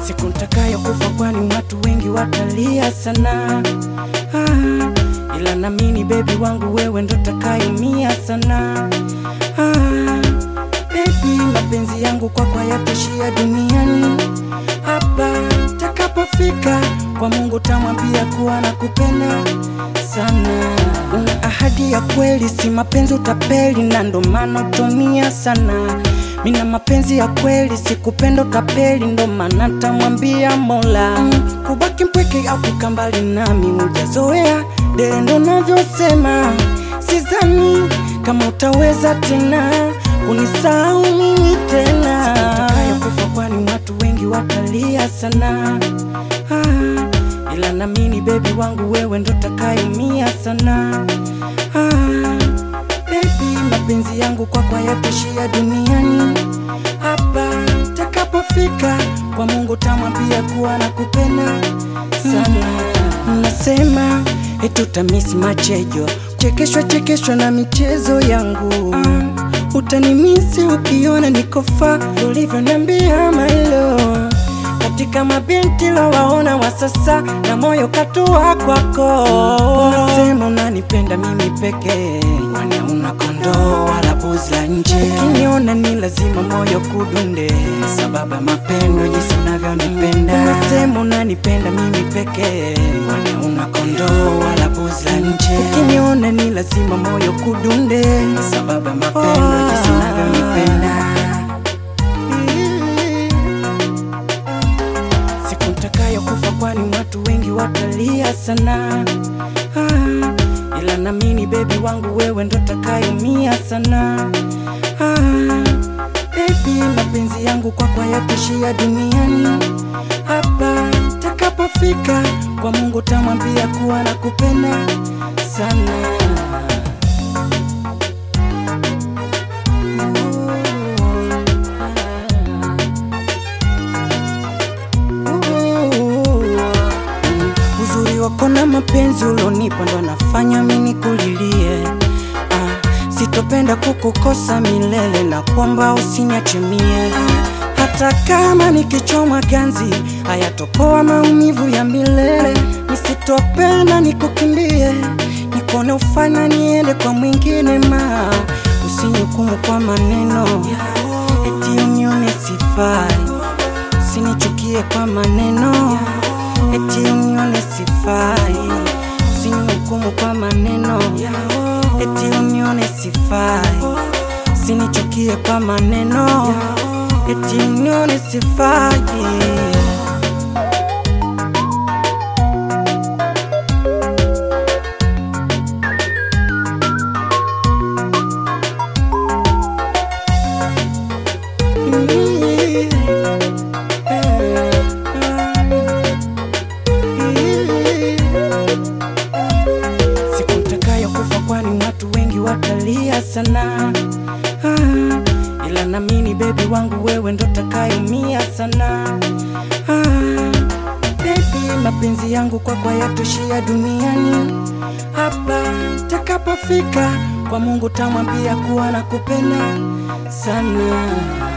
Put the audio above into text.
siku nitakayo kufa, kwani watu wengi watalia sana ah, ila namini bebi wangu wewe ndo takayumia sana ah, bebi, mapenzi yangu kwako hayatoshia duniani hapa takapofika kwa Mungu tamwambia kuwa nakupenda sana. Una ahadi ya kweli, si mapenzi utapeli, na ndo maana utumia sana. Mina mapenzi ya kweli, sikupenda utapeli, ndo maana tamwambia Mola mm, kubaki mpweke au kukaa mbali nami hujazoea, dele ndo navyosema, sizani kama utaweza tena kunisahau mimi tena kufa, kwani watu wengi watalia sana ah, ila namini bebi wangu wewe ndo takayumia sana ah, bebi, mapenzi yangu kwako hayatoshia duniani hapa takapofika kwa Mungu tamwambia kuwa nakupenda sana. Nasema etutamisi machejo chekeshwa chekeshwa na michezo yangu ah, utanimisi ukiona nikofa ulivyoniambia mailo katika mabinti la waona wa sasa na moyo katua kwako. Unasema unanipenda mimi pekee, kwani una kondoo wala buzi la nje. Ukiniona ni lazima moyo kudunde, sababu ya mapendo jinsi unavyonipenda. Unasema unanipenda mimi pekee, kwani una kondoo wala buzi la nje. Ukiniona ni lazima moyo kudunde, sababu ya mapendo jinsi unavyonipenda. siku nitakayo kufa, kwani watu wengi watalia sana ah, ila namini bebi wangu wewe ndo takayumia sana ah, bebi, mapenzi yangu kwako hayatoshia duniani hapa takapofika kwa Mungu tamwambia kuwa nakupenda sana. Uzuri wako na mapenzi ulonipa ndo nafanya mimi kulilie. Ah, sitopenda kukukosa milele na kwamba usiniache mie. Hata kama nikichomwa ganzi hayatopoa maumivu ya milele. Nisitopenda nikukimbie, nikone ufanya niende kwa mwingine ma usinihukumu kwa maneno eti unione sifai, usinichukie kwa maneno eti unione sifai, usinihukumu kwa maneno eti unione sifai, usinichukie kwa maneno eti unione sifai. siku nitakayo kufa, kwani watu wengi watalia sana ah, ila namini bebi wangu wewe ndo takayumia sana ah, bebi, mapenzi yangu kwako hayatoshia duniani hapa takapofika kwa Mungu tamwambia kuwa nakupenda sana